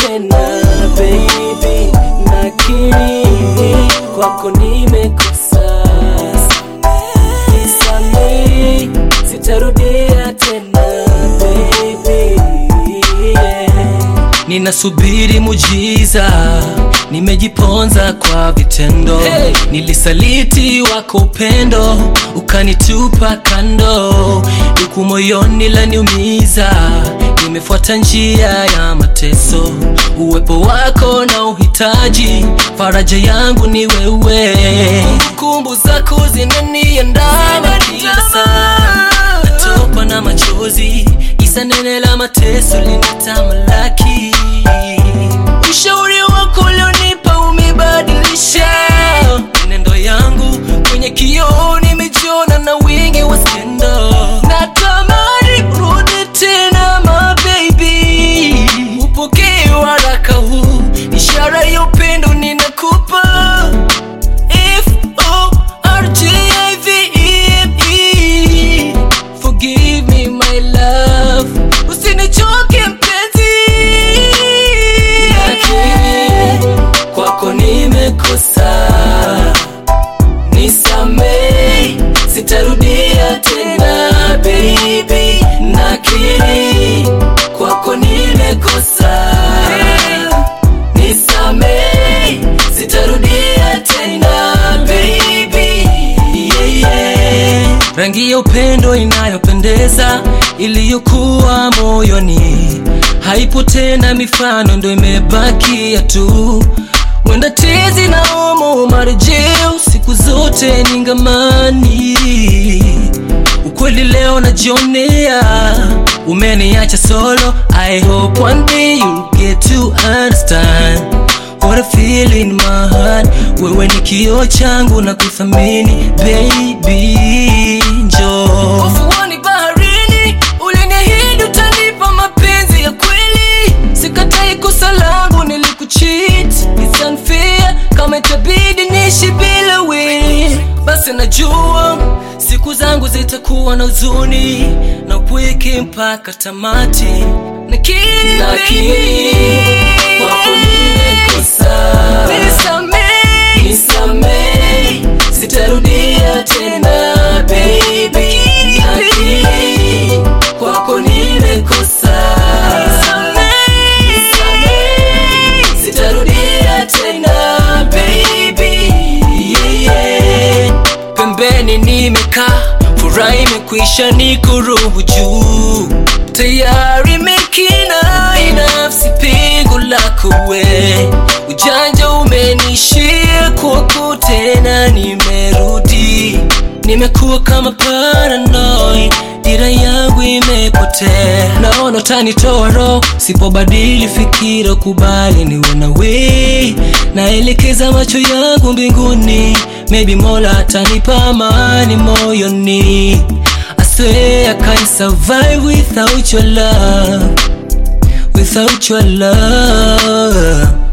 tena baby, nakiri kwako nimekosa, nisamehe, sitarudia tena baby, yeah. Ninasubiri mujiza, nimejiponza kwa vitendo Hey! Nilisaliti wako upendo, ukanitupa kando, huku moyoni laniumiza. Nimefuata njia ya mateso, uwepo wako na uhitaji, faraja yangu ni wewe. Kumbu zako zinaniandama kila saa, natokwa na machozi, isa nene la mateso linatamalaki. Ushauri wako ulionipa umebadilisha nendo yangu kwenye kioo, nimejiona na wingi wa skendo. Natamani kurudi tena my baby, upokee waraka huu, ishara ya upendo ninakupa. F O R G I V E M E. Forgive me my love, usinichoke mpenzi. Nakiri kwako nimekosa, nisamehe, sitarudia tena baby. Nakiri kwako nimekosa, nisamehe, sitarudia tena baby. Yeah, yeah. rangi ya upendo inayopendeza iliyokuwa moyoni haipo tena, mifano ndo imebakia tu. Mwenda tezi na omo marejeo, siku zote ningamani. Ukweli leo najionea, umeniacha solo. I hope one day you'll get to understand what I feel in my heart. Wewe ni kioo changu na kuthamini baby, njoo ufuoni baharini, uliniahidi utanipa mapenzi ya kweli. Sikatai kosa langu, nilikucheat, it's unfair. Kama itabidi niishi bila wewe, basi najua siku zangu zitakuwa na huzuni na upweke mpaka tamati. Nakiri Nakiri kwako nimekosa, nisamehe, nisamehe, sitarudia tena baby. Nakiri kwako nimekosa, nisamehe, sitarudia tena baby. Yeah, yeah. pembeni nimekaa, furaha imekwisha, niko roho juu, tayari mekina nafsi pigo lako we, ujanja umenishia kwako tena, nimerudi, nimekuwa kama paranoid dira yangu imepotea, naona utanitoa roho sipobadili fikira, kubali niwe na we, naelekeza macho yangu mbinguni, maybe Mola atanipa amani moyoni. I swear I can't survive without your love, without your love.